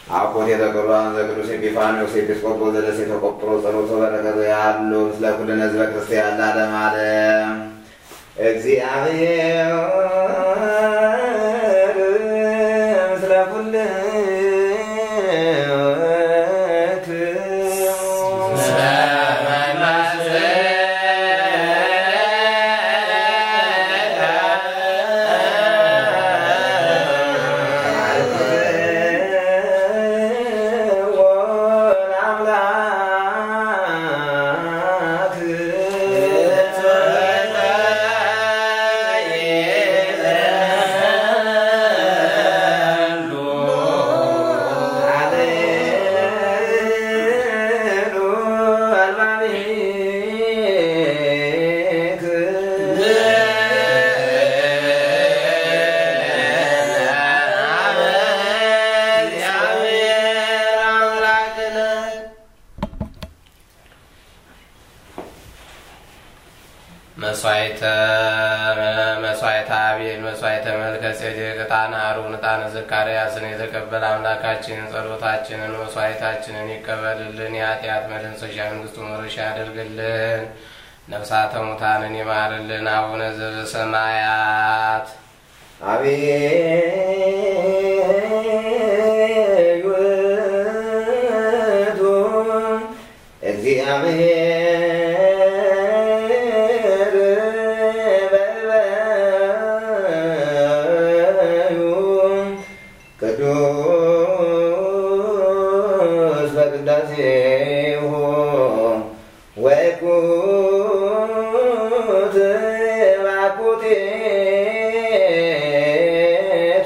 አኮቴተ ቅዱሳን ዘቅዱስ ኤጲፋንዮስ ኤጲስቆጶስ ዘደሴተ ቆጵሮስ ጸሎተ በረከቱ ያሉ ምስለ ኩልነ ህዝበ ክርስቲያን ለዓለመ ዓለም እግዚአብሔር ምስለ ኩልክሙ መስዋዕተ መስዋዕተ አቤል መስዋዕተ መልከ ጼዴቅ ዕጣነ አሮን ዕጣነ ዘካርያስን የተቀበለ አምላካችን ጸሎታችንን መስዋዕታችንን ይቀበልልን። የኃጢአት መደምሰሻ መንግስቱ መረሻ ያደርግልን። ነፍሳተ ሙታንን ይማርልን። አቡነ ዘበሰማያት አቤቱ እግዚአብሔር በልበዩ ቅዱስ በቅዳሴሁ ወይኩት ባኩቴቱ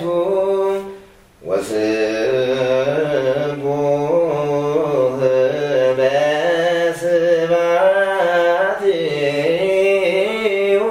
ወስቡህ በስባቲሁ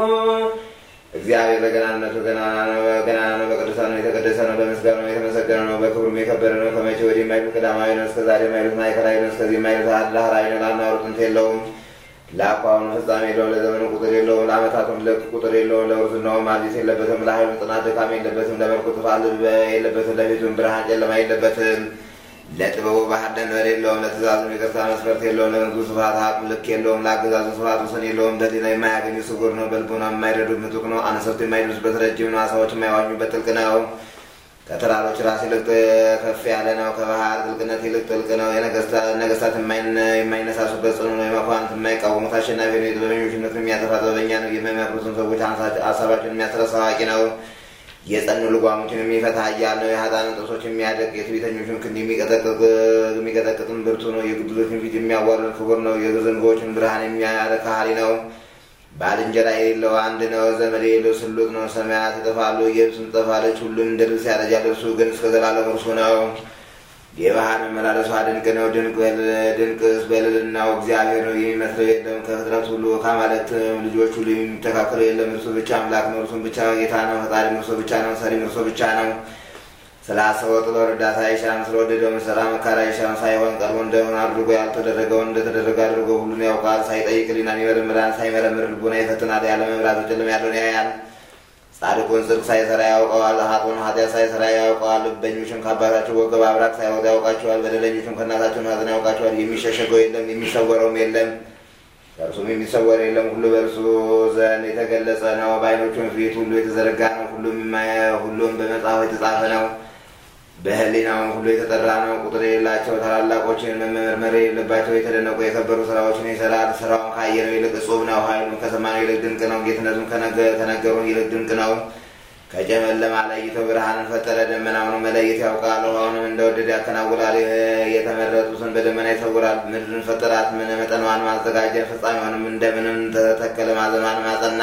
እግዚአብሔር በገናንነቱ ገናና ነው፣ ገናና ነው፣ በቅዱሳኑ የተቀደሰ ነው፣ በምስጋናው የተመሰገነ ነው፣ በክብሩም የከበረ ነው። ከመቼ ወዲህ የማይሉት ቀዳማዊ ነው፣ እስከ ዛሬ የማይሉት ማዕከላዊ ነው፣ እስከዚህ የማይሉት ዳህራዊ ነው። ላናወሩ ጥንት የለውም፣ ለአኳኋኑ ፍጻሜ የለውም፣ ለዘመኑ ቁጥር የለውም፣ ለዓመታቱም ልክ ቁጥር የለውም። ለውርዝናውም አዲስ የለበትም፣ ለኃይሉ ጽናት ድካም የለበትም፣ ለመልኩ ጥፋት የለበትም፣ ለፊቱም ብርሃን ጨለማ የለበትም። ለጥበቡ ባህር ደንበር የለውም፣ ለትእዛዙም ይቅርታ መስፈርት የለውም፣ ለንጉሱ ስብሐት አቅም ልክ የለውም፣ ለአገዛዙ ስብሐት ወሰን የለውም። በሌላ የማያገኙ ስጉር ነው፣ በልቡና የማይረዱት ምጡቅ ነው። አንሰት የማይደርሱበት ረጅም ነው፣ አሳዎች የማይዋኙበት ጥልቅ ነው። ከተራሮች ራስ ይልቅ ከፍ ያለ ነው፣ ከባህር ጥልቅነት ይልቅ ጥልቅ ነው። ነገስታት የማይነሳሱበት ጽኑ ነው፣ የመኳንንት የማይቃወሙት አሸናፊ ነው። የጥበበኞችነቱን የሚያጠፋ ጥበበኛ ነው፣ የሚመክሩትን ሰዎች ሀሳባቸውን የሚያስረሳ አዋቂ ነው። የጸኑ ልጓሞችን የሚፈታ ኃያል ነው። የሀጣንን ጥርሶች የሚያደቅ የትዕቢተኞችን ክንድ የሚቀጠቅጥም ብርቱ ነው። የግብዞችን ፊት የሚያዋርድ ክቡር ነው። የዝንጎዎችን ብርሃን የሚያረካ ኃይል ነው። ባልንጀራ የሌለው አንድ ነው። ዘመድ የሌለው ስሉጥ ነው። ሰማያት ይጠፋሉ፣ የብስም ትጠፋለች፣ ሁሉም እንደ ልብስ ያረጃል። እርሱ ግን እስከ ዘላለም እርሱ ነው። የባህር መመላለሷ ድንቅ ነው። ድንቅስ በልዕልናው እግዚአብሔር ነው፣ የሚመስለው የለም። ከፍጥረት ሁሉ ከአማልክት ልጆች ሁሉ የሚተካከለው የለም። እርሱ ብቻ አምላክ ነው። እርሱም ብቻ ጌታ ነው። ፈጣሪም እርሱ ብቻ ነው። ሰሪም እርሱ ብቻ ነው። ስላሰበው ጥሎ እርዳታ አይሻም፣ ስለወደደው መሰራ መካር አይሻም። ሳይሆን ቀርቦ እንደሆነ አድርጎ ያልተደረገውን እንደተደረገ አድርጎ ሁሉን ያውቃል። ሳይጠይቅ ሕሊናን ይመረምራል። ሳይመረምር ልቡና ይፈትናል። ያለ መብራት በጨለማ ያለውን ያያል። ጻድቁን ጽድቅ ሳይሰራ ያውቀዋል። ኃጥኡን ኃጢአት ሳይሰራ ያውቀዋል። ልበኞችን ከአባታቸው ወገብ አብራክ ሳይወጣ ያውቃቸዋል። በደለኞችን ከእናታቸው ማኅፀን ያውቃቸዋል። የሚሸሸገው የለም የሚሰወረውም የለም ከእርሱም የሚሰወር የለም። ሁሉ በእርሱ ዘንድ የተገለጸ ነው። በዓይኖቹም ፊት ሁሉ የተዘረጋ ነው። ሁሉም በመጽሐፉ የተጻፈ ነው። በሕሊናውም ሁሉ የተጠራ ነው። ቁጥር የሌላቸው ታላላቆችን መመርመር የሌለባቸው የተደነቁ የከበሩ ስራዎችን ይሰራል። ስራውን ካየነው ይልቅ እጹብ ነው። ኃይሉም ከሰማነው ይልቅ ድንቅ ነው። ጌትነቱም ከነገሩን ይልቅ ድንቅ ነው። ከጨለማ ለይቶ ብርሃንን ፈጠረ። ደመናውን መለየት ያውቃል። ውሃውንም እንደወደደ ያከናውናል። የተመረጡትን በደመና ይሰውራል። ምድርን ፈጠራት፣ መጠኗን ማዘጋጀ፣ ፍጻሜውንም እንደምንም ተተከለ፣ ማዘኗንም አጸና።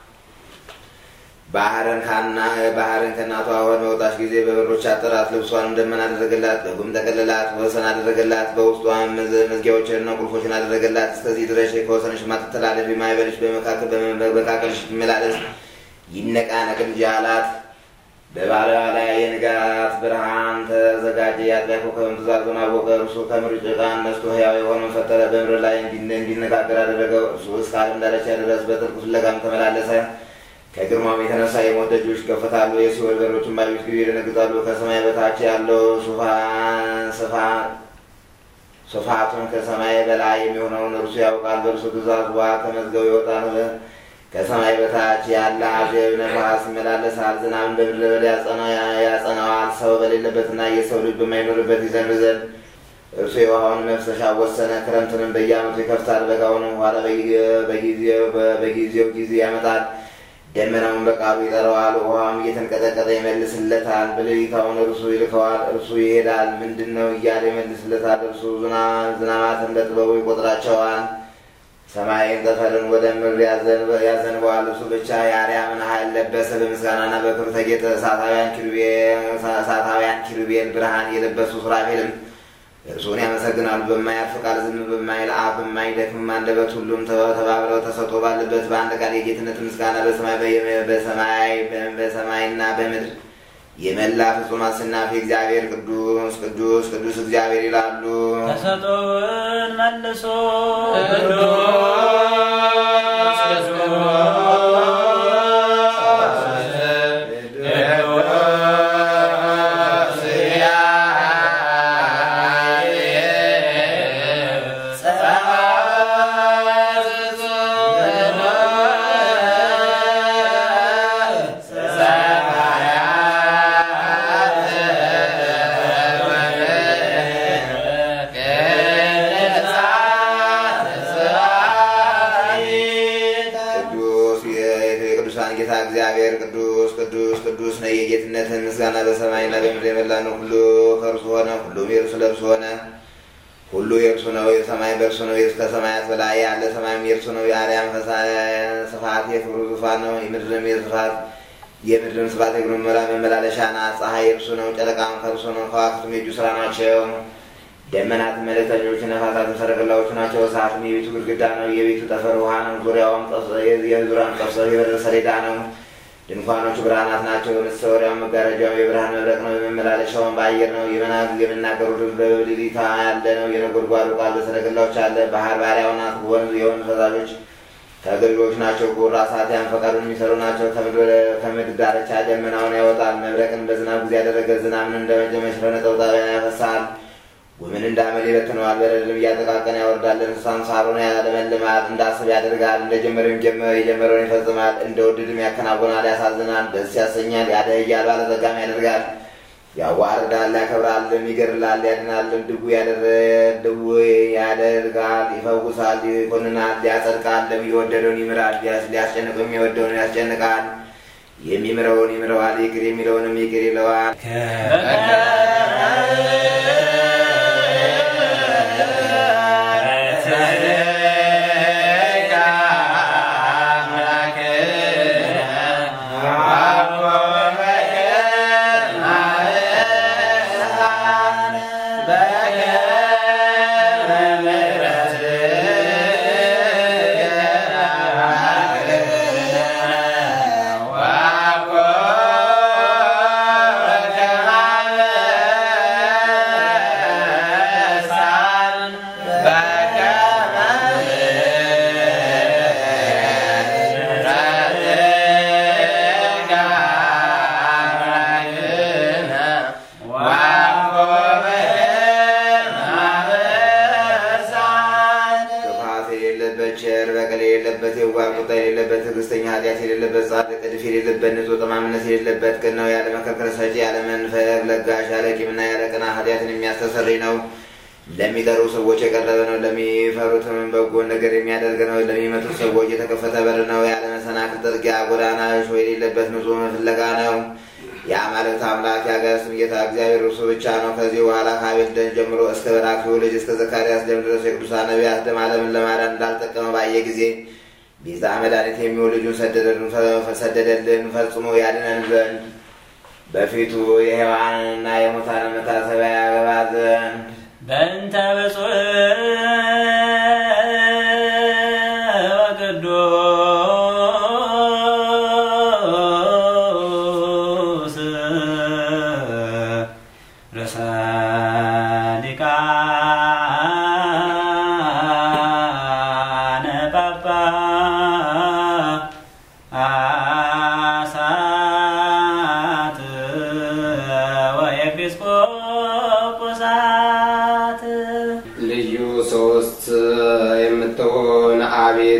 ባህርን ካና ባህርን ከእናቷ ሆድ በወጣች ጊዜ በበሮች አጠራት። ልብሷንም ደመና አደረገላት፣ በጉም ጠቀለላት፣ ወሰን አደረገላት። በውስጧም መዝጊያዎችንና ቁልፎችን አደረገላት። እስከዚህ ድረስ ከወሰንሽ ማትተላለፊ ማይበልሽ በመካከልሽ ትመላለስ ይነቃነቅ እንጂ አላት። በባሪያዋ ላይ የንጋት ብርሃን ተዘጋጀ። የአጥቢያ ኮከብም ትእዛዙን አወቀ። እርሱ ከምድር ጭቃ ነስቶ ሕያው የሆነውን ፈጠረ። በምድር ላይ እንዲነጋገር አደረገው። እርሱ እስከ ዓለም ዳርቻ ድረስ በጥልቅ ፍለጋም ተመላለሰ። ከግርማም የተነሳ የሞት ደጆች ይከፈታሉ፣ የሲኦል በሮችን ባዩት ጊዜ ይደነግጣሉ። ከሰማይ በታች ያለው ዙፋን ስፋት ስፋቱን ከሰማይ በላይ የሚሆነውን እርሱ ያውቃል። በእርሱ ግዛት ውሃ ከመዝገቡ ይወጣል። ከሰማይ በታች ያለ አዜብ ነፋስ ይመላለሳል። ዝናብን በምድረ በዳ ያጸናዋል። ሰው በሌለበትና የሰው ልጅ በማይኖርበት ይዘንብ ዘንድ እርሱ የውሃውን መፍሰሻ ወሰነ። ክረምትንም በየዓመቱ ይከፍታል፣ በጋውንም ኋላ በጊዜው ጊዜ ያመጣል። ደመናውን በቃሉ ይጠራዋል፣ ውሃም እየተንቀጠቀጠ ይመልስለታል። በሌሊታውን እርሱ ይልከዋል፣ እርሱ ይሄዳል፣ ምንድን ነው እያለ ይመልስለታል። እርሱ ዝናማትን በጥበቡ ይቆጥራቸዋል። ሰማይን ጠፈርን ወደ ምድር ያዘንበዋል። እርሱ ብቻ የአርያምን ኃይል ለበሰ። በምስጋናና በክብር ተጌጠ። እሳታውያን ኪሩቤል ብርሃን የለበሱ ሱራፌልም እርሱን ያመሰግናሉ። በማያልፍ ቃል ዝም በማይል አፍ በማይደክም አንደበት ሁሉም ተባብረው ተሰጦ ባለበት በአንድ ቃል የጌትነት ምስጋና በሰማይ በሰማይና በምድር የመላ ፍጹም አስናፊ እግዚአብሔር ቅዱስ ቅዱስ ቅዱስ እግዚአብሔር ይላሉ። ተሰጦውን መልሶ ቅዱስ የቅዱሳን ጌታ እግዚአብሔር ቅዱስ ቅዱስ ቅዱስ ነው። የጌትነትን ምስጋና በሰማይና በምድር የመላ ነው። ሁሉ ከእርሱ ሆነ፣ ሁሉም የእርሱ ለእርሱ ሆነ። ሁሉ የእርሱ ነው። የሰማይ በእርሱ ነው። ከሰማያት በላይ ያለ ሰማይም የእርሱ ነው። የአርያም ስፋት የክብሩ ዙፋን ነው። የምድርም የስፋት የምድርም ስፋት የእግሩ መመላለሻ ናት። ፀሐይ የእርሱ ነው። ጨረቃም ከእርሱ ነው። ከዋክብትም የእጁ ስራ ናቸው። ደመናትም መልእክተኞች፣ ነፋሳትም ሰረገላዎቹ ናቸው። እሳትም የቤቱ ግድግዳ ነው። የቤቱ ጠፈር ውሃ ነው። ዙሪያውም የዙሪያም ጠፍሰው የበር ሰሌዳ ነው። ድንኳኖቹ ብርሃናት ናቸው። መሰወሪያው መጋረጃው የብርሃን መብረቅ ነው። የመመላለሻውን በአየር ነው። የሚናገሩ ድምፅ በሌሊታ ያለ ነው። የነጎድጓዱ ቃል በሰረገላዎች አለ። ባህር ባሪያው ናት። ወንዝ የወንዝ ፈሳሾች ተገቢዎች ናቸው። ጉራ ሳቲያን ፈቃዱን የሚሰሩ ናቸው። ከምድር ዳርቻ ደመናውን ያወጣል። መብረቅን በዝናብ ጊዜ ያደረገ ዝናብን እንደ መጀመሪያ ነጠብጣብ ያፈሳል። ጉምን እንዳመድ ይበትነዋል። በረድንም እያጠቃቀነ ያወርዳል። እንስሳም ሳሩን ያለመልማል። እንዳስብ ያደርጋል። እንደ ጀመረም የጀመረውን ይፈጽማል። እንደ ወደድም ያከናውናል። ያሳዝናል፣ ደስ ያሰኛል፣ ያደህያል፣ ባለጸጋም ያደርጋል። ያዋርዳል፣ ያከብራልም፣ ይገድላል፣ ያድናልም። ድቡ ድቡ ያደርጋል፣ ይፈውሳል፣ ይኮንናል፣ ያጸድቃልም። የወደደውን ይምራል፣ ሊያስጨንቀው የሚወደውን ያስጨንቃል። የሚምረውን ይምረዋል፣ ይቅር የሚለውንም ይቅር ይለዋል። ክፋት የሌለበት ቸር፣ በቀል የሌለበት የዋህ፣ ቁጣ የሌለበት ትዕግስተኛ፣ ኃጢአት የሌለበት ጻድቅ፣ እድፍ የሌለበት ንጹሕ፣ ጠማምነት የሌለበት ቅን ነው። ያለ መከልከል ሰጪ፣ ያለ መንፈግ ለጋሽ፣ ያለ ቂምና ያለ ቅናት ኃጢአትን የሚያስተሰርይ ነው። ለሚጠሩ ሰዎች የቀረበ ነው። ለሚፈሩትም በጎ ነገር የሚያደርግ ነው። ለሚመቱት ሰዎች የተከፈተ በር ነው። ያለ መሰናክል ጥርጊያ ጎዳና እሾህ የሌለበት ንጹሕ ፍለጋ ነው። የአማልክት አምላክ የአጋዕዝትም ጌታ እግዚአብሔር እርሱ ብቻ ነው። ከዚህ በኋላ ከአቤል ደም ጀምሮ እስከ በራክዩ ልጅ እስከ ዘካርያስ ደም ድረስ የቅዱሳን ነቢያት ደም ዓለምን ለማዳን እንዳልጠቀመ ባየ ጊዜ ቤዛ መድኃኒት የሚሆን ልጁን ሰደደልን ፈጽሞ ያድነን ዘንድ በፊቱ የሔዋንና የሙታን መታሰቢያ ያገባ ዘንድ በእንተ ብፁዕ ወቅዱስ ርእሰ ሊቃነ ጳጳሳት ወኤጲስቆጶሳት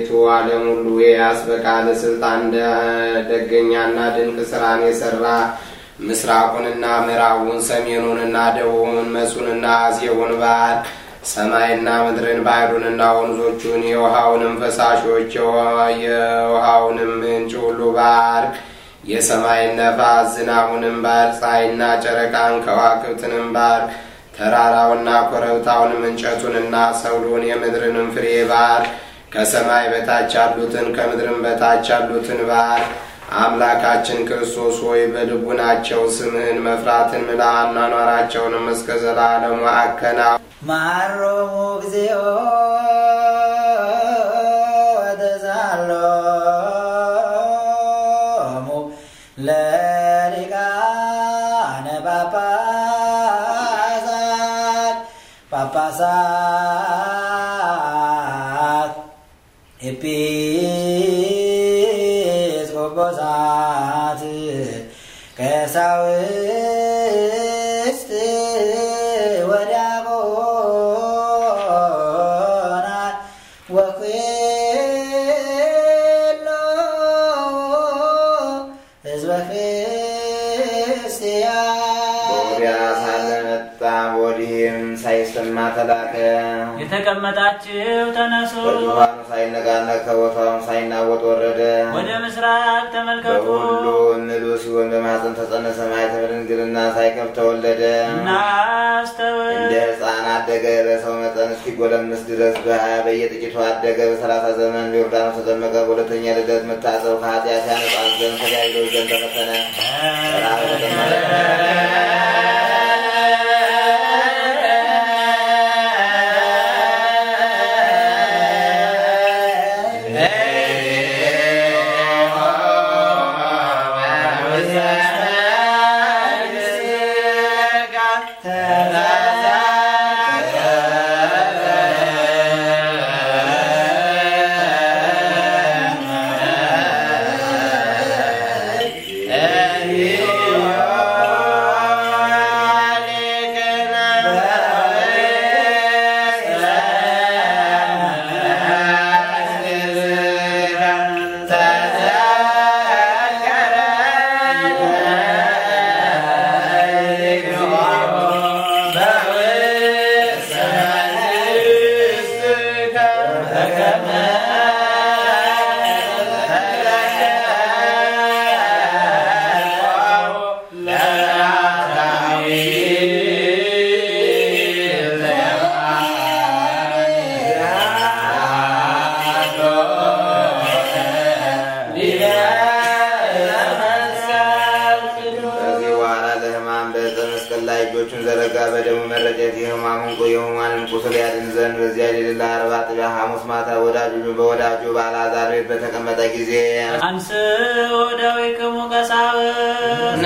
አቤቱ ዓለም ሁሉ የያዝ በቃል ስልጣን ደገኛና ድንቅ ስራን የሰራ ምስራቁንና ምዕራቡን ሰሜኑንና ደቡቡን መሱንና አዜቡን ባህር ሰማይና ምድርን ባህሩንና ወንዞቹን የውሃውንም ፈሳሾች የውሃውንም ምንጭ ሁሉ ባርክ። የሰማይን ነፋስ ዝናቡንም ባርክ። ፀሐይና ጨረቃን ከዋክብትንም ባርክ። ተራራውና ኮረብታውንም እንጨቱንና ሰብሉን የምድርንም ፍሬ ባርክ። ከሰማይ በታች ያሉትን ከምድርም በታች ያሉትን ባርክ። አምላካችን ክርስቶስ ሆይ በልቡናቸው ስምህን መፍራትን ምላ አኗኗራቸውንም እስከ ዘላለሙ አከና ማሮሙ እግዚኦ ወተዛሎሙ ለሊቃነ ጳጳሳት ጳጳሳት ኤጲስቆጶሳት ቀሳውስት ወዲያቆናት ወኩሎ ሕዝበ ክርስቲያን ወዲያ ሳለ መጣ፣ ወዲህም ሳይሰማ ተላከ። የተቀመጣችሁ ተነሱ፣ በዙፋኑ ሳይነቃነቅ ከቦታውም ሳይናወጥ ወረደ። ወደ ምስራቅ ተመልከቱ። በሁሉ ምሉ ሲሆን በማኅፀን ተጸነሰ፣ ማኅተመ ድንግልና ሳይከፍት ተወለደ። እናስተውል እንደ ሕፃን አደገ፣ በሰው መጠን እስኪጎለምስ ድረስ በሀያ በየጥቂቱ አደገ። በሰላሳ ዘመን በዮርዳኖስ ተጠመቀ። በሁለተኛ ልደት መታጠብ ከኃጢአት ያነጻን ዘንድ ከዲያብሎስ ዘንድ ተፈተነ። ራብ ተጠመቀ። ከዚህ በኋላ ለሕማም በዕፀ መስቀል ላይ እጆቹን ዘረጋ። በደሙ መረጨት የሕማሙን ቁ የሕሙማንን ቁስል ያድን ዘንድ በዚያ ሌሊት ለአርባ ጥቢያ ሐሙስ ማታ ወዳጁ በወዳጁ በአልዓዛር ቤት በተቀመጠ ጊዜ አንስ ወደዊክሙ ቀሳውስት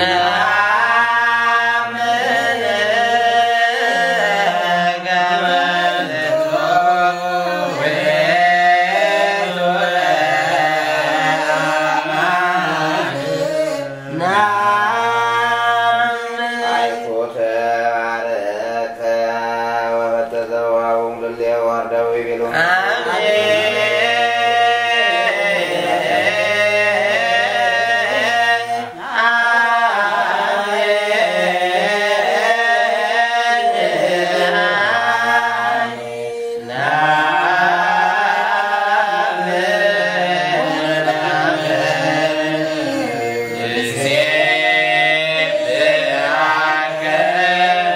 አይቶተ ባረከ ወፈተተ ወሀቦሙ ለእልየ ወአርዳው ይቤሎሙ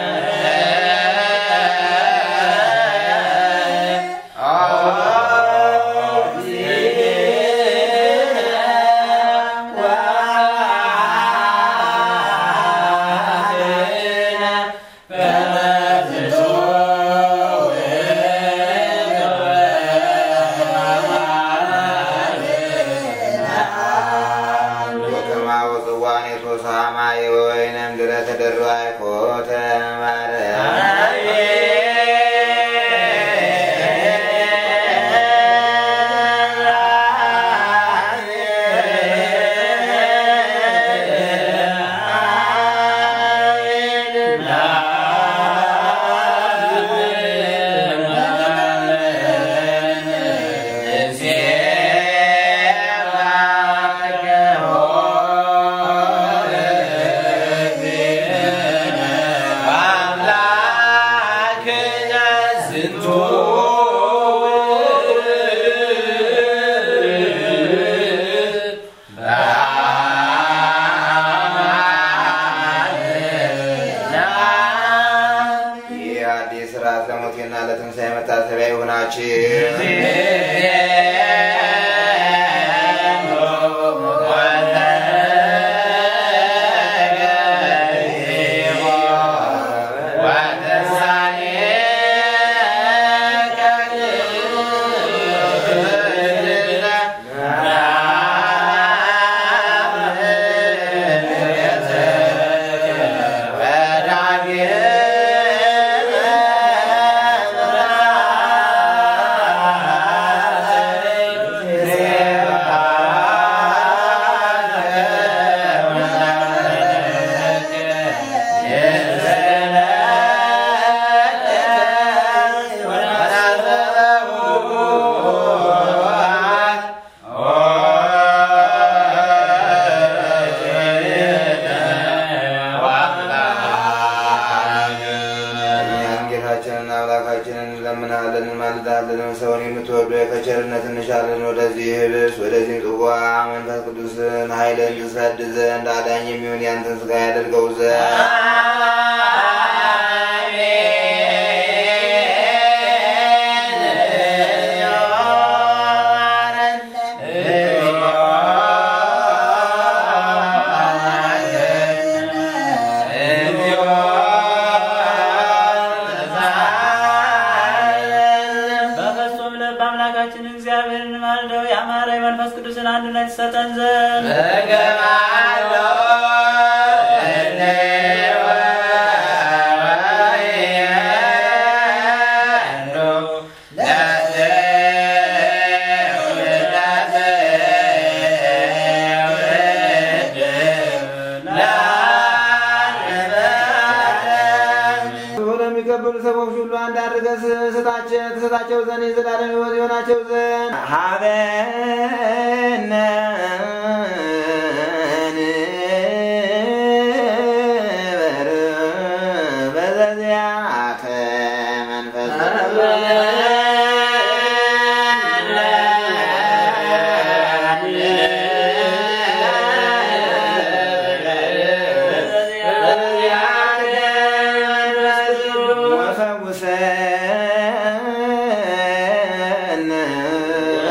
አ ይህ አዲስ ሥርዓት ለሞቴና ለትንሣኤ መታሰቢያ ይሁናችሁ። እኛም ጌታችንን አምላካችንን እንለምናለን እንማልዳለን። ሰውን የምትወዱ ከቸርነት እንሻለን። ወደዚህ ህብስ ወደዚህ ጽዋ መንፈስ ቅዱስን ኃይልን ትሰድ ዘንድ አዳኝ የሚሆን ያንተን ስጋ ያደርገው ዘንድ በፍጹም ልብ አምላካችን እግዚአብሔርን ማልደው ያማረ የመንፈስ ቅዱስን አንድነት ይሰጠን ዘንድ ለሚቀበሉ ሰዎች ሁሉ አንድ አድርገህ ስጣቸው ትሰጣቸው ዘንድ የዘላለም ሕይወት ይሆናቸው ዘንድ ሀበነ ንበር በዘዚአከ መንፈስ ወፈውሰነ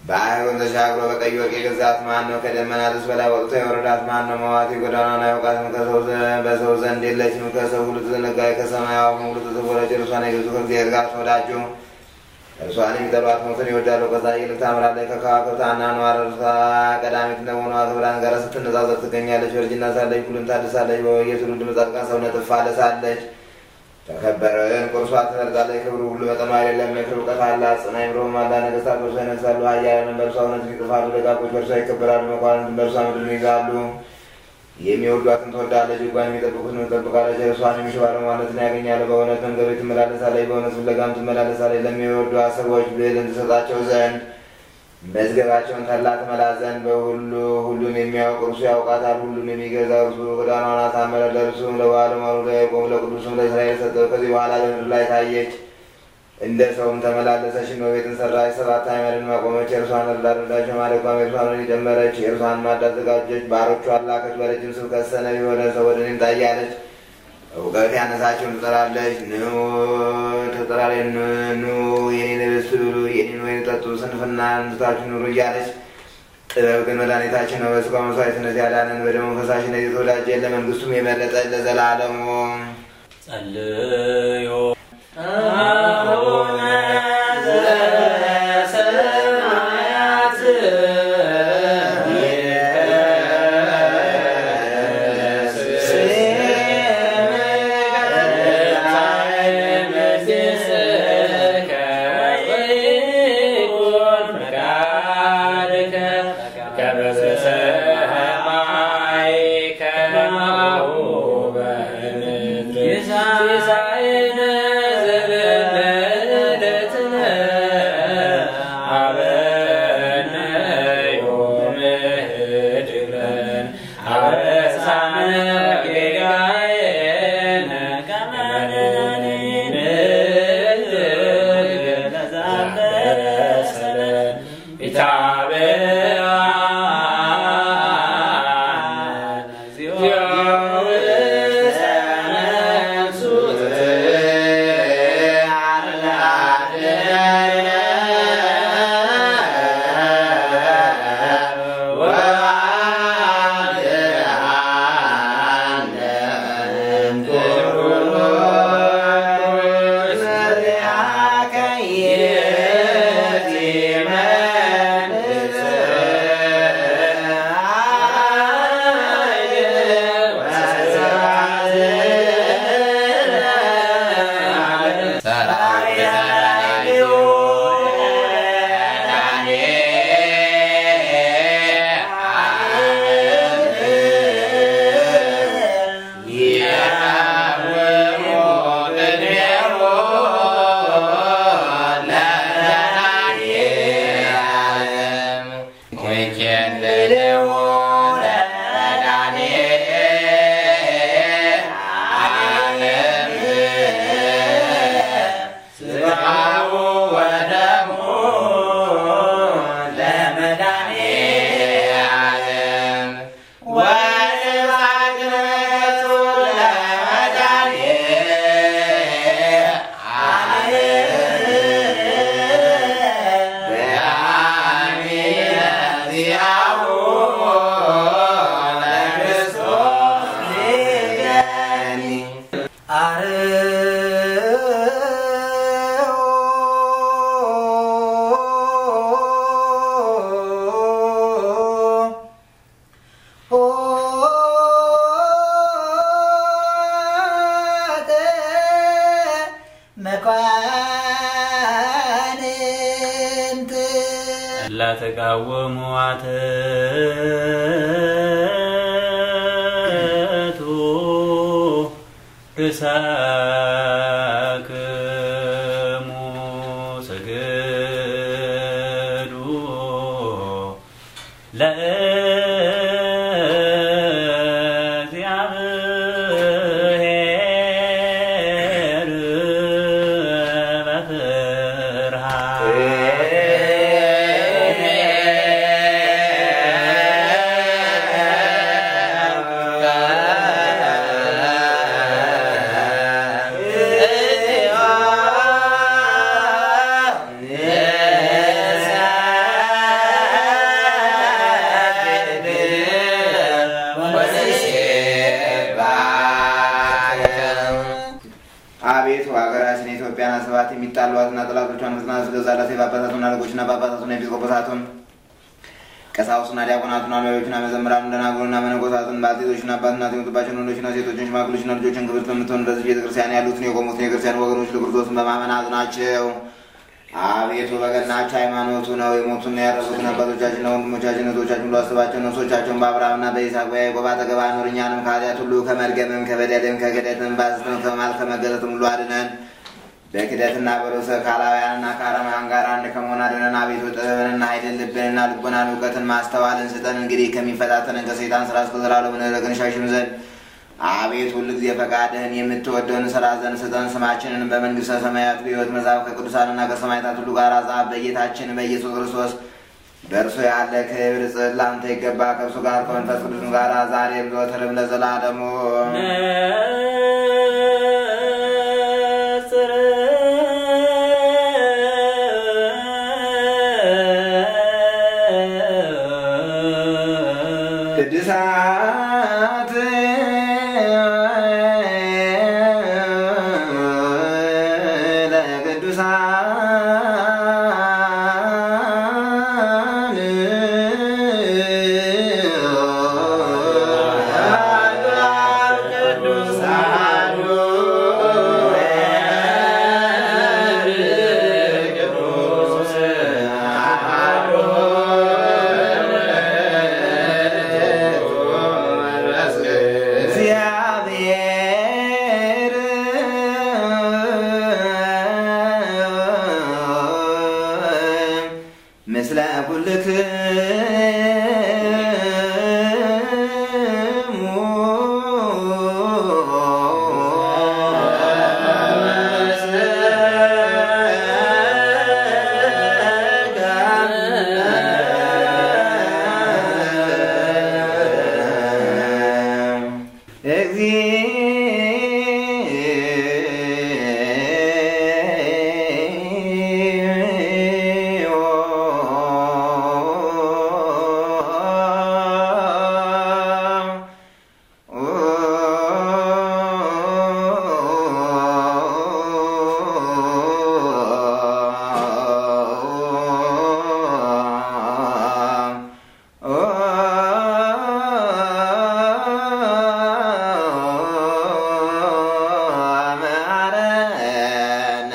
ባህሩን ተሻግሮ በቀይ ወርቅ የገዛት ማን ነው? ከደመናትስ በላይ ወጥቶ የወረዳት ማን ነው? መዋቲ ጎዳናን አያውቃትም። ከሰው ዘ- በሰው ዘንድ የለችም። ከሰው ሁሉ ተዘነጋች፣ ከሰማይ አዋፍ ሁሉ ተሰወረች። እርሷን የገዙ ከእግዚአብሔር ጋር ተወዳጁ። እርሷን የሚጠሏት ሞትን ይወዳሉ። ከፀሐይ ይልቅ ታምራለች። ከከዋክብት አኗኗር እርሷ ቀዳሚት እንደመሆኗ ከብርሃን ጋር ስትነጻጸር ትገኛለች። በእርጅና ሳለች ሁሉን ታድሳለች። በየትውልድ መጻድቃን ሰውነት ትፋለሳለች። ተከበረን ቁርሷ ትመርጣለች። ክብሩ ሁሉ መጠኑ አይደለም። የክብር እውቀት አላት። ጽና ይምሮም አላ ነገስታት በእርሷ ይነግሳሉ። ኃያላንም በእርሷ እውነትን ይጽፋሉ። ደጋጎች በእርሷ ይከበራሉ። መኳንንትም በእርሷ ምድርን ይይዛሉ። የሚወዷትን ትወዳለች። ሕጓን የሚጠብቁትን ትጠብቃለች። እርሷን የሚሹ ባለሟልነትን ያገኛሉ። በእውነት መንገዶች ትመላለሳለች። በእውነት ፍለጋም ትመላለሳለች። ለሚወዷት ሰዎች ብልህን ትሰጣቸው ዘንድ መዝገባቸውን ተላ ትመላ ዘንድ በሁሉ ሁሉን የሚያውቅ እርሱ ያውቃታል። ሁሉን የሚገዛ እርሱ ጎዳናዋን አሳመረ። ለእርሱም ለባለሟሉ ለያዕቆብ ለቅዱሱም ለእስራኤል ሰጠው። ከዚህ በኋላ በምድር ላይ ታየች፣ እንደ ሰውም ተመላለሰች። ነው ቤትን ሰራች፣ ሰባት ዓመትን አቆመች። የእርሷን እርዳት ረዳቸው። ማደጓም የእርሷን ጨመረች። የእርሷን ማድ አዘጋጀች። ባሮቿን ላከች። በረጅም ስብከት ሰነፍ የሆነ ሰው ወደ እኔም ታያለች። እውቀት ያነሳቸውን ትጠራለች። ኑ ትጠራለች። ኑ ኑ የኔን ርስት ብሉ፣ የኔን ወይን ጠጡ፣ ስንፍና ትታችሁ ኑሩ እያለች ጥበብ ግን መድኃኒታችን ነው። በሥጋው መስዋዕትነት ያዳነን በደሙ ፈሳሽነት የተወዳጀ ለመንግስቱም የመረጠ ለዘላለሙ ጸልዮ አቡነ ዘበሰማያት መኳንንት ለተቃወሙ አትቱ ርሳክሙ ስግዱ ለእግዚአብሔር Yeah. የሚጣሏትና ጠላቶቿን ፍጽና ስገዛላት የጳጳሳቱን አለቆችና ጳጳሳቱን ኤጲስቆጶሳቱን ቀሳውስና ዲያቆናቱና ነቢዮችና መዘምራን ደናግሉና መነኮሳትን ባልቴቶችና አባትና የሞቱባቸውን ወንዶችና ሴቶችን ሽማግሎችና ልጆችን ክብርት በምትሆን በዚህ ቤተክርስቲያን ያሉትን የቆሙትን የክርስቲያን ወገኖች ለክርስቶስን በማመን አጽናቸው። አቤቱ በቀናች ሃይማኖቱ ነው የሞቱና ያረፉትን አባቶቻችንና ወንድሞቻችን እህቶቻችን ብሎ አስባቸው። ነፍሶቻቸውን በአብርሃምና በይስሐቅ በያዕቆብ አጠገብ አኑር። እኛንም ከኃጢአት ሁሉ ከመርገምም ከበደልም ከክደትም ባስተም ከማል ከመገለትም ሁሉ አድነን። በክደትና በርዕሰ ካላውያንና ከአረማውያን ጋር አንድ ከመሆን አድነን። አቤቱ ጥበብንና ኃይልን ልብንና ልቦናን እውቀትን ማስተዋልን ስጠን። እንግዲህ ከሚፈታተንን ከሰይጣን ስራ እስከ ዘላለሙ ምሕረትን ሻሽም ዘንድ አቤት ሁል ጊዜ ፈቃድህን የምትወደውን ስራ ዘንድ ስጠን። ስማችንን በመንግስተ ሰማያት በሕይወት መጽሐፍ ከቅዱሳንና ከሰማዕታት ሁሉ ጋር ጻፍ። በጌታችን በኢየሱስ ክርስቶስ በእርሱ ያለ ክብር ጽል ለአንተ ይገባ ከእርሱ ጋር ከመንፈስ ቅዱስም ጋር ዛሬም ዘወትርም ለዘላለሙ ቅዱሳት ለቅዱሳን እግዚአብሔር ምስለ ኩልክሙ አማረነ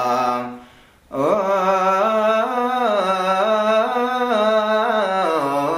Oh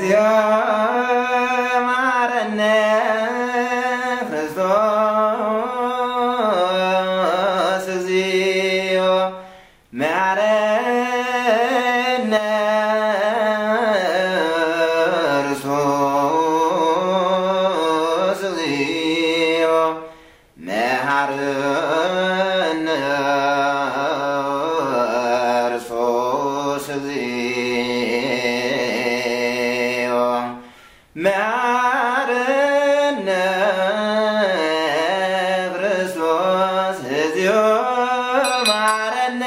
እግዚኦ መሐረነ ክርስቶስ እግዚኦ መሐረነ ክርስቶስ እግዚኦ መሐረነ ክርስቶስ እግዚኦ መሐረነ ክርስቶስ እግዚኦ መሐረነ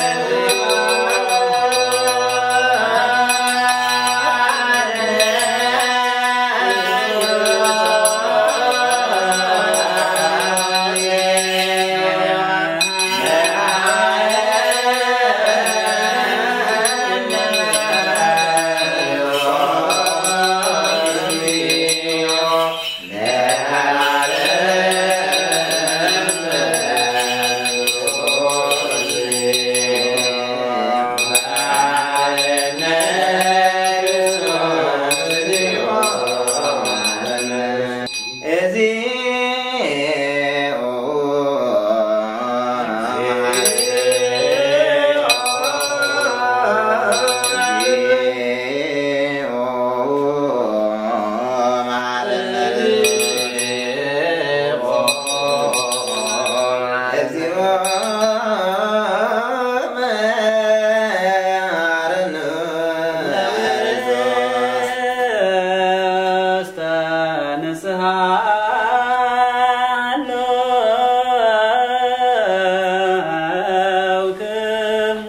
እግዚኦ እግዚኦ መሐረነ እግዚኦ መሐረነ እስተ ንስሐ አለውክሙ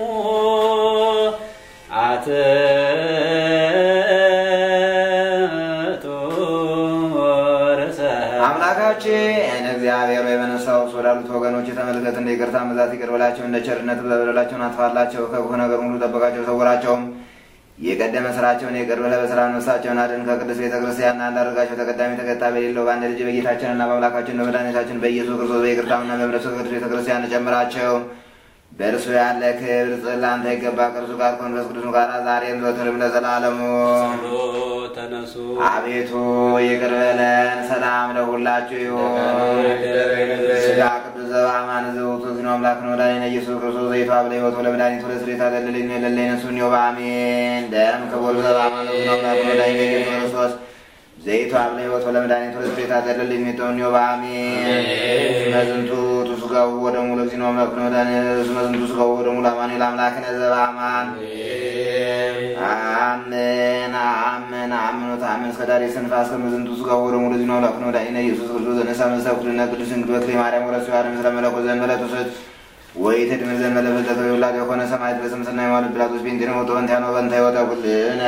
አትቱ ርዕሰ አምላካችን እግዚአብሔር ሆይ በነፍሳው ውስጥ ወዳሉት ወገኖች የተመልከት እንደ ይቅርታ ብዛት ይቅር በላቸው፣ እንደ ቸርነት በበደላቸውን አጥፋላቸው፣ ከክፉ ነገር ሁሉ ጠበቃቸው፣ ሰውራቸውም። የቀደመ ስራቸውን ይቅር ብለህ በሰላም ነፍሳቸውን አድን። ከቅዱስ ቤተ ክርስቲያን አንዳርጋቸው ተቀዳሚ ተከታይ በሌለው በአንድ ልጅ በጌታችንና በአምላካችን በመድኃኒታችን በኢየሱስ ክርስቶስ በይቅርታውና በምሕረቱ ከቅዱስ ቤተ ክርስቲያን ጨምራቸው። በእርሱ ያለ ክብር ለአንተ ይገባ ከእርሱ ጋር ከመንፈስ ቅዱስ ጋር ዛሬም ዘወትርም ለዘላለሙ ጸሎት ተነሱ አቤቱ ይቅር በለን። ሰላም ለሁላችሁ ይሁን። ስጋ ቅዱስ ዘበአማን ዘውቱ ዝኖ አምላክ ነው ዳኔነ ኢየሱስ ክርስቶስ ዘይቱ አብለ ሕይወቱ ለመድኃኒቱ ለስሬታ ለልልኝ ለለይነ ሱን በአሜን ደም ክቡር ዘበአማን ዝኖ አምላክ ነው ዳኔነ ኢየሱስ ክርስቶስ ዘይቱ አብለ ሕይወቱ ለመድኃኒቱ ለስሬታ ለልልኝ ጦን በአሜን መዝንቱ ቱስጋው ወደሙ ለግዚኖ አምላክ ነው ዳኔ መዝንቱ ስጋው ወደሙ ለአማኑኤል አምላክነ ዘበአማን አሜን አሜን አምኖት አሜን እስከ ዳሬ ስንፋስ ከመዝንቱ ስጋ ወደ ሙሉ ዚኖ ላክ ነው ዳይነ ኢየሱስ ክርስቶስ ዘነሳ መሳብ ኩልና ቅዱስ እንግዶ በክሌ ማርያም ወረሱ ያለም ስለ መለኮት ዘንበለ ትውሰት ወይ ትድምር ዘንበለ በዘተ ይውላድ የሆነ ሰማዕት በስምስና የዋል ጲላጦስ ቤንቲነ ሞቶ በንታ ነው በንታ ይወጣ ኩልነ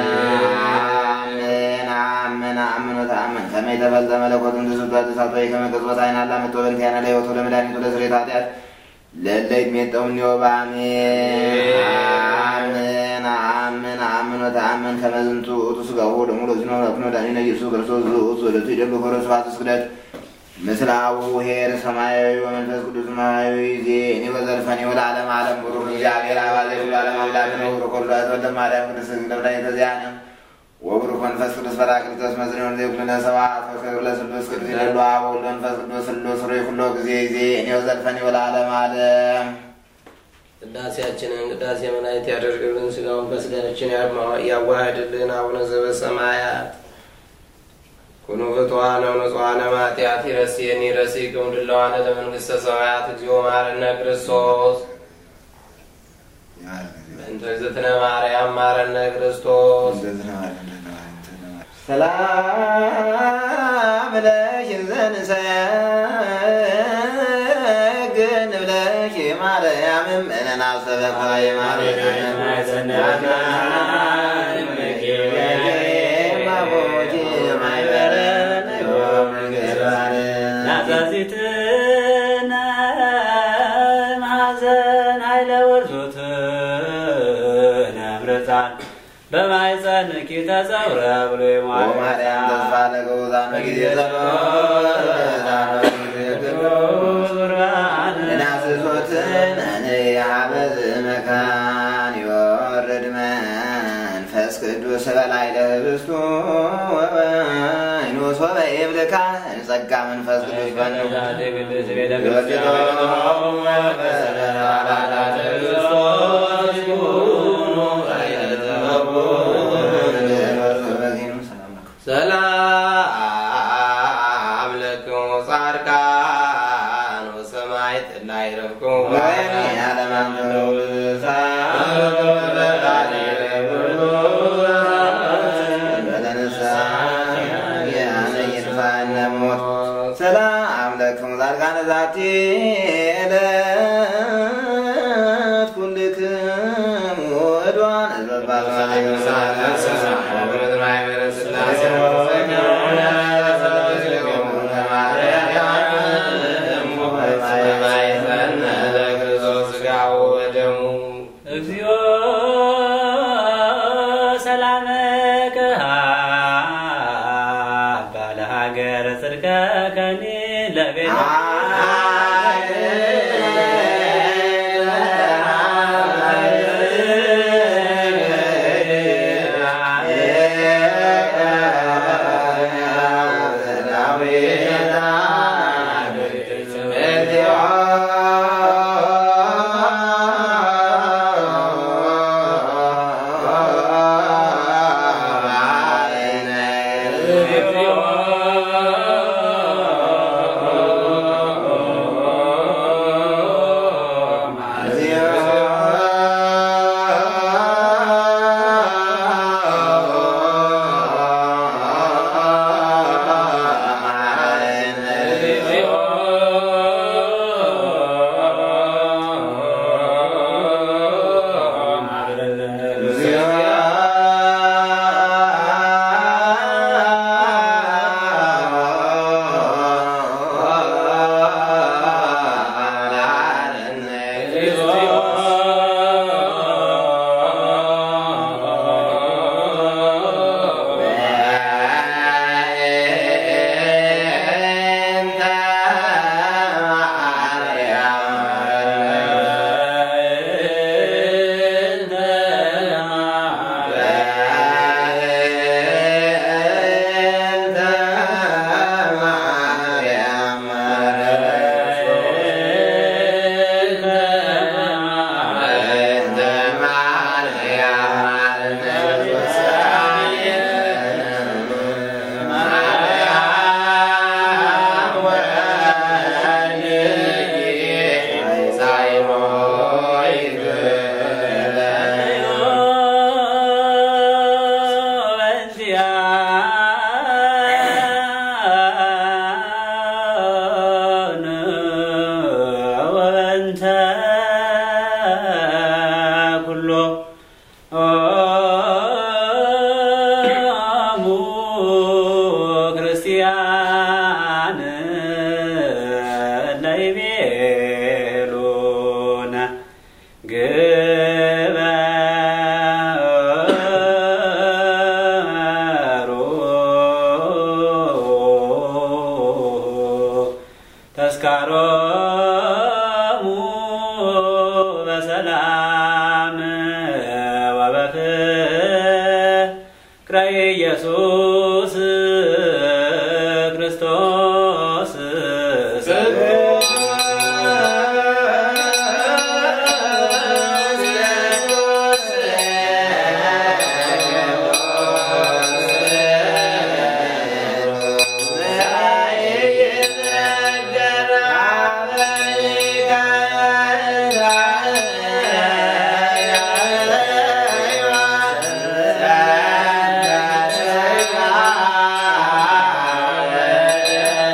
አሜን አሜን አምኖት አሜን ከመ የተፈልጠ መለኮትን ትስቷ ተሳቶ ከመቀጽበት አይናላ መጥቶ በንታ ያነ ላይ ወቶ ለመድኃኒቱ ለስሬት ኃጢአት ለለይ ሜጠውን ዮባሜ አሜን አሜን አሜን ወተአሜን ከመዝንቱ ውእቱ ሥጋሁ ወደሙ ለዝኖ ለኩኖ ዳኒነ ኢየሱስ ክርስቶስ ውእቱ ወለቱ ይደሉ ሆረ ስብሐት ስግደት ምስለ አቡሁ ኄር ሰማያዊ ወመንፈስ ቅዱስ ሰማያዊ ዜኒ ወዘልፈኒ ወለዓለመ ዓለም ቡሩክ እግዚአብሔር አብ ዘእኩሉ ዓለም አምላክ ነው ቡሩክ ወልድ ወልደ ማርያም ቅድስት ድንግል ወላዲተ ዚአነ ወቡሩክ መንፈስ ቅዱስ ጰራቅሊጦስ መዝኔውን ዘይኩልነ ሰብሐት ወክብር ለስሉስ ቅዱስ ይደሉ አብ ወወልድ ወመንፈስ ቅዱስ ስሉስ ሩይ ኩሎ ጊዜ ዜኒ ወዘልፈኒ ወለዓለመ ዓለም ቅዳሴያችንን ቅዳሴ መላእክት ያደርግልን፣ ስጋውን ከስጋችን ያዋህድልን። አቡነ ዘበሰማያት ኩኑ ፍቱሐነ ወንጹሐነ እምኃጢአት ይረሴኒ ይረሴክሙ ድለዋነ ለመንግሥተ ሰማያት እግዚኦ መሐረነ ክርስቶስ በእንተ እግዝእትነ ማርያም መሐረነ ክርስቶስ ሰላም ብለሽ ዘንሰግን ብለሽ ማርያምም እነና ሰበኳይ ናዛዚትነ ማዘን ኃይለ ወርዞትነ ምርፃን በማይፀንኪ ተጸውረ ብሎ ማርያም ተስፋ ለገውዛነ ጊዜ እናስሶትን እንያበዝ መካን ይወርድ መንፈስ ቅዱስ ስበላይ ለህብስቱ ወበይኑስ ወበይብልካ ጸጋ መንፈስ ቅዱስ በኑ ቅድስት ቤተ ክርስቲያን በሰላም ክርስቶስ ይሁኑ ሰላም ለክሙ ጻድቃን ወሰማዕት ላዕረፍክሙ ሰላም ለክሙ ጻድቃነ ዛቲ ዕለት ኩልክሙ ዕድዋን እግዚኦ ሰላመከ ባለ ሀገረ ጽድቀ ከኒ ለቤተ ክርስቲያን ለይቤሉነ ግበሩ ተስካሮሙ በሰላም ወበፍቅረ ኢየሱስ ክርስቶስ Yeah.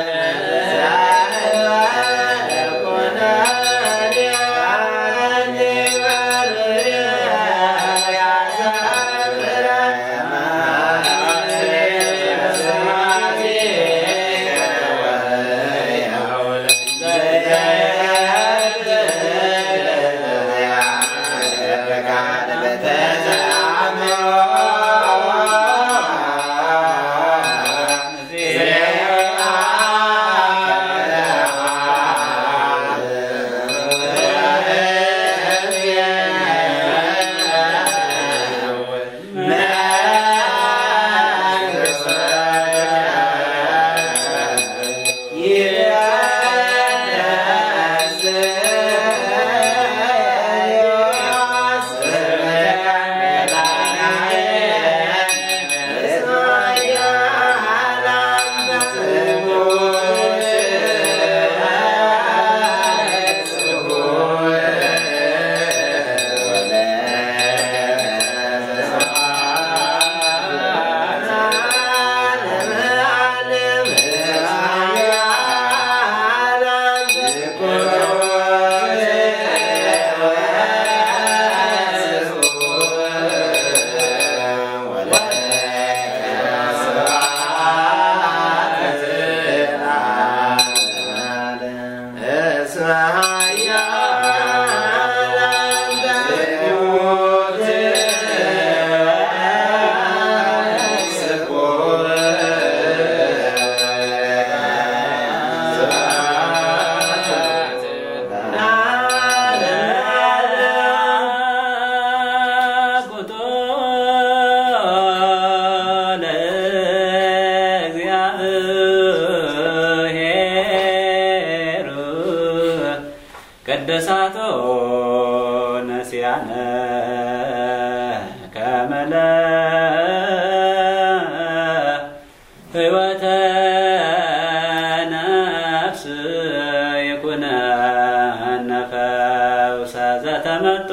ቅድሳቶ ነሲያነ ከመለ ሕይወተ ነፍስ ይኩነነ ፈውሰ ዘተመቶ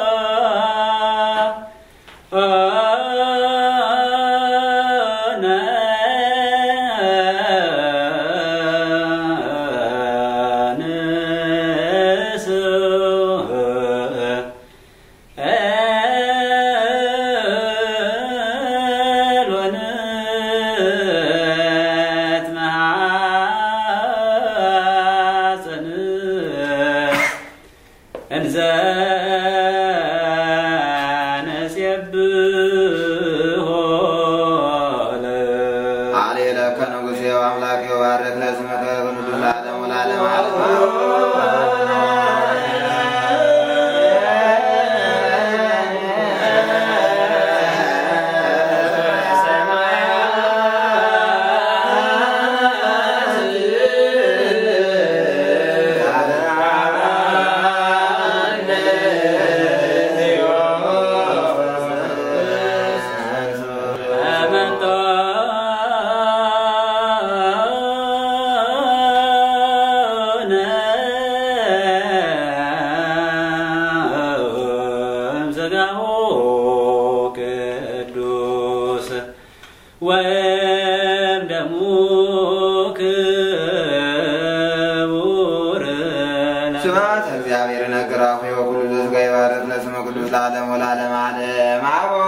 እንዘ ነሴብሖ አሌለከ ንጉሴ አምላኬ ባረክ ለስመከ ቅዱስ ለዓለሙ ለዓለም ዓለም አመንቶ ዘጋሁ ቅዱስ ወይም ደሙ ክቡር ስብሐት እግዚአብሔር ነገራሁ የወኩሉ ዘሥጋ ይባረክ ለስመ ቅዱስ ለዓለሙ ለዓለም ዓለም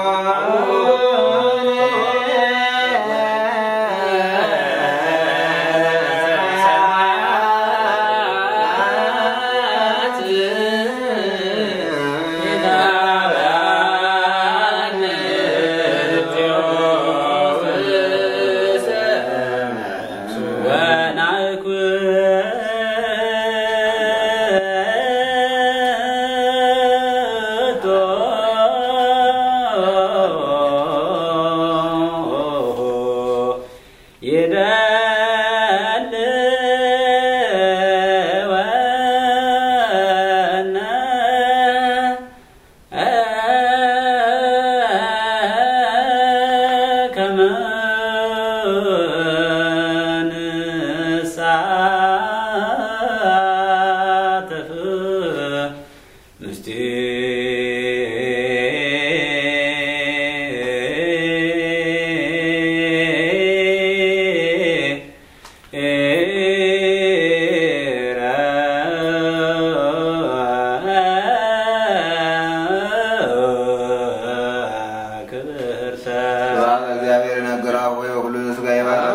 ስብሐት እግዚአብሔር ነገራሁ የወኩሉ ዘሥጋ ይባረክ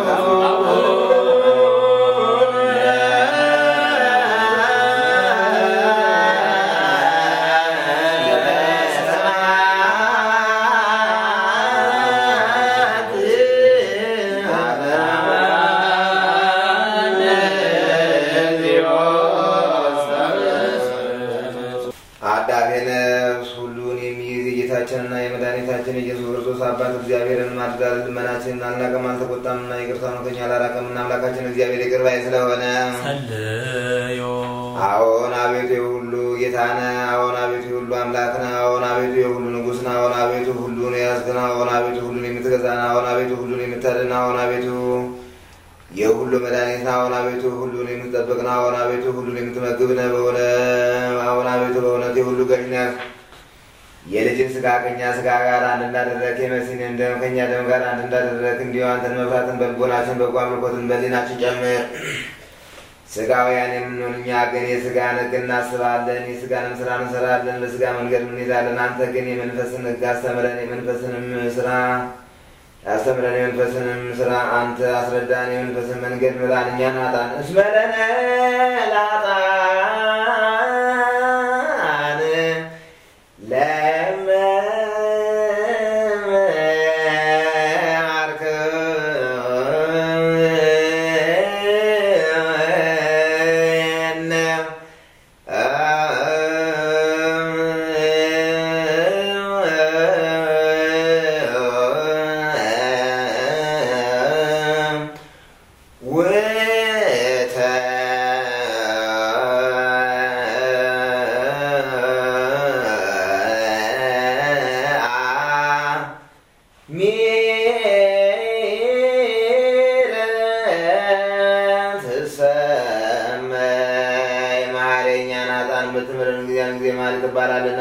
አዳፌ ነፍስ ሁሉን የሚይዝ የጌታችንና የመድኃኒታችን የኢየሱስ ክርስቶስ አባት እግዚአብሔርን ማልዳል ልመናችንን አልናቀም አልተቆጣምና ይቅርታውን ከኛ አላራቀምና አምላካችን እግዚአብሔር ይቅር ባይ ስለሆነ ጸልዮ አዎን አቤቱ የሁሉ ጌታ ነህ። አዎን አቤቱ የሁሉ አምላክ ነህ። አዎን አቤቱ የሁሉ ንጉሥ ነህ። አዎን አቤቱ ሁሉን የያዝክ ነህ። አዎን አቤቱ ሁሉን የምትገዛ ነህ። አዎን አቤቱ ሁሉን የምታድን ነህ። አዎን አቤቱ የሁሉ መድኃኒት ነህ። አዎን አቤቱ ሁሉን የምትጠብቅ ነህ። አዎን አቤቱ ሁሉን የምትመግብ ነህ። በሆነ አዎን አቤቱ በእውነት የሁሉ ገዥ ነህ። የልጅን ስጋ ከኛ ስጋ ጋር አንድ እንዳደረግ የመሲንን ደም ከኛ ደም ጋር አንድ እንዳደረግ እንዲሁ አንተን መፍራትን በልቦናችን በጎ አምልኮትን በሊናችን ጨምር። ስጋውያን የምንሆን እኛ ግን የስጋን ሕግ እናስባለን፣ የስጋንም ስራ እንሰራለን፣ በስጋ መንገድ እንሄዳለን። አንተ ግን የመንፈስን ሕግ አስተምረን፣ የመንፈስንም ስራ አስተምረን፣ የመንፈስንም ስራ አንተ አስረዳን። የመንፈስን መንገድ ምራን፣ እኛን አጣን። እስመለነ ላጣን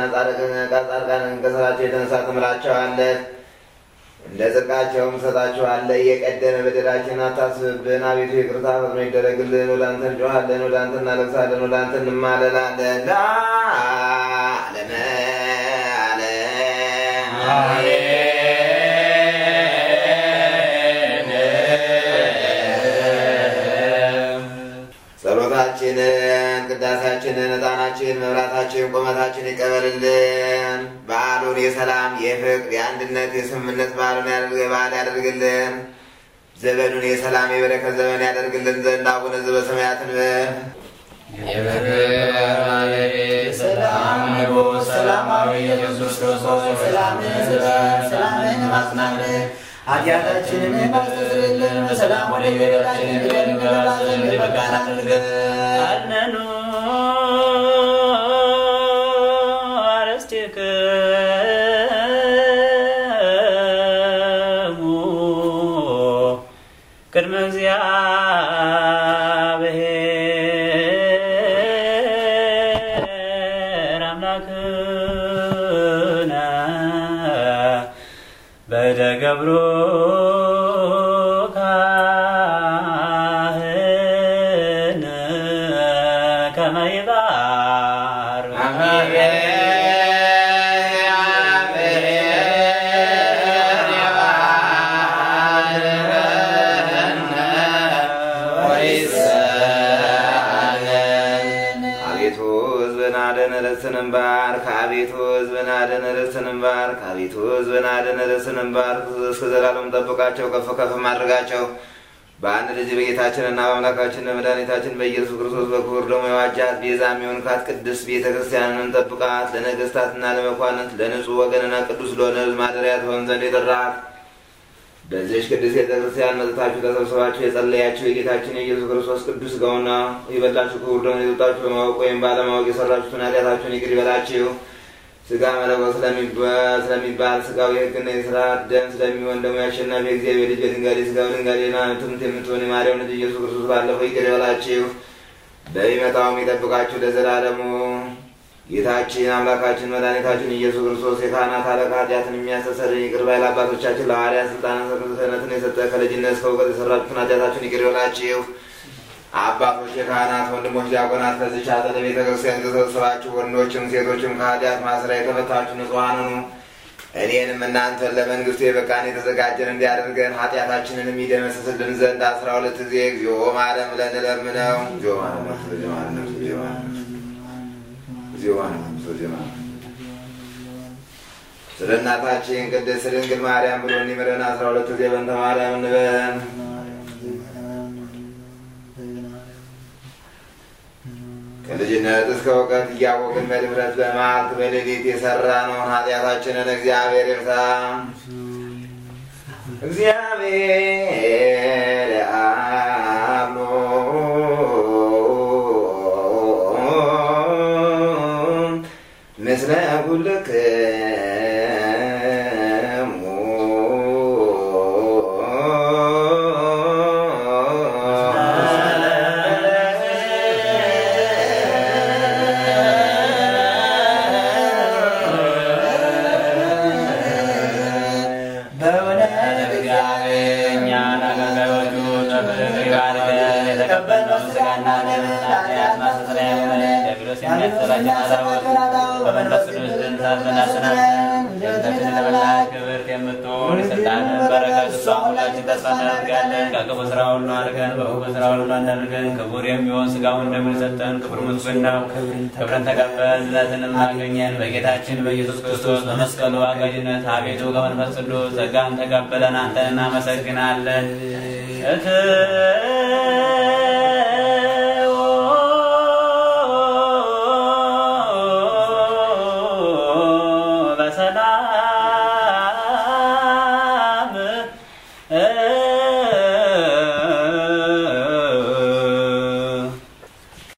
ጻድቃንን ከሥራቸው የተነሳ ትምራቸዋለህ፣ እንደ ጽድቃቸውም ትሰጣቸዋለህ። የቀደመ በደላችንን አታስብብን አቤቱ፣ ይቅርታ ፈጥኖ ይደረግልን። ወደ አንተ እንጮኻለን፣ ወደ አንተ እናለቅሳለን፣ ወደ አንተ እንማለላለን። ለዓለመ ዓለም ጸሎታችንን፣ ቅዳሴያችንን፣ ዕጣናችን፣ መብራታችን፣ ቁመታችን ይቀበልልን። በዓሉን የሰላም የፍቅር፣ የአንድነት፣ የስምምነት በዓሉን ያደርግ በዓል ያደርግልን። ዘመኑን የሰላም የበረከት ዘመን ያደርግልን ዘንድ አቡነ ዘበሰማያት እንበል። የፍቅር ባለቤት ሰላም ንጉሥ ሰላማዊ ኢየሱስ ክርስቶስ ሰላምን ስበን ሰላምን ማጽናልን ኃጢአታችንን ባስተስርልን በሰላም ወደ ቤታችን እንገባ ዘንድ በቃን አድርገን አነኑ አርስትክሙ ቅድመ እግዚአብሔር አምላክነ በደገብሮ ካህን ከመ ይባርክ አቤቱ ሕዝብን አድን ርስትንም ባርክ። አቤቱ ሕዝብን አድን ርስትንም ባርክ። አቤቱ ሕዝብን አድን ርስትንም ባርክ። እስከ ዘላለም ጠብቃቸው፣ ከፍ ከፍ አድርጋቸው። በአንድ ልጅ በጌታችንና በአምላካችን በመድኃኒታችን በኢየሱስ ክርስቶስ በክቡር ደሙ የዋጃት ቤዛ የሚሆንካት ቅድስት ቤተ ክርስቲያንን ጠብቃት። ለነገሥታትና ለመኳንንት ለንጹሕ ወገንና ቅዱስ ለሆነ ሕዝብ ማደሪያ ትሆን ዘንድ የጠራት በዚች ቅዱስ ቤተ ክርስቲያን መጥታችሁ ተሰብስባችሁ የጸለያችሁ የጌታችን የኢየሱስ ክርስቶስ ቅዱስ ሥጋውና የበላችሁ ክቡር ደሙን የጠጣችሁ በማወቅ ወይም ባለማወቅ የሰራችሁትን ኃጢአታችሁን ይቅር ይበላችሁ። ሥጋ መለኮት ስለሚባል ሥጋው የሕግና የሥርዓት ደም ስለሚሆን ደግሞ የአሸናፊ የእግዚአብሔር ልጅ በድንጋሌ ሥጋው ድንጋሌና ትምት የምትሆን የማርያም ልጅ ኢየሱስ ክርስቶስ ባለፈው ይቅር ይበላችሁ፣ በሚመጣውም ይጠብቃችሁ ለዘላለሙ። ጌታችን አምላካችን መድኃኒታችን ኢየሱስ ክርስቶስ የካህናት አለቃ ኃጢአትን የሚያስተሰርይ ይቅር ባይ ለአባቶቻችን ለሐዋርያት ስልጣነ ክህነትን የሰጠ ከልጅነት እስከ እውቀት የሰራችሁትን ኃጢአታችሁን ይቅር ይበላችሁ። አባቶች፣ የካህናት ወንድሞች፣ ዲያቆናት ከዚች አጸደ ቤተ ክርስቲያን የተሰበሰባችሁ ወንዶችም ሴቶችም ከኃጢአት ማሰሪያ የተፈታችሁ ንጹሐን ሁኑ። እኔንም እናንተን ለመንግስቱ የበቃን የተዘጋጀን እንዲያደርገን ኃጢአታችንን የሚደመስስልን ዘንድ አስራ ሁለት ጊዜ እግዚኦ ማረን ብለን እንለምነው። እግዚኦ ማረን፣ እግዚኦ ማረን፣ እግዚኦ ማረን እግዚኦ ማረን፣ እግዚኦ ማረን። ስለ እናታችን ቅድስት ድንግል ማርያም ብሎ እንዲምረን አስራ ሁለት ጊዜ በእንተ ማርያም እንበል። ከልጅነት እስከ እውቀት እያወቅን በድፍረት በመዓልት በሌሊት የሰራነውን ኃጢአታችንን እግዚአብሔር ይርሳ። እግዚአብሔር አብሎ ምስለ ኩልክሙ እኛን አገልጋዮቹን በፍቅር ይባርከን። የተቀበልነው ሥጋና ደም ኃጢአት ማስተስረያ የሆነ ዲያብሎስ የሚያሰራጭ አዛውት በመንፈስ ቅዱስ ድንሳትን አሰናብተን የእንተችን የተበላች ክብርት የምትሆን የሥልጣንን በረከት እሷን ሁላችን ተስፋ እናደርጋለን። ከክፉ ስራ ሁሉ አድርገን በበጎ ስራ ሁሉ እንዳደርገን ክቡር የሚሆን ሥጋውን ደሙን ሰጠን። ክቡር ምስጉን ነው። ክብርን ተቀበል ዝነትንም አገኘን በጌታችን በኢየሱስ ክርስቶስ በመስቀሉ አጋዥነት አቤቱ ከመንፈስ ቅዱስ ጸጋን ተቀበለን አንተን እናመሰግናለን። እት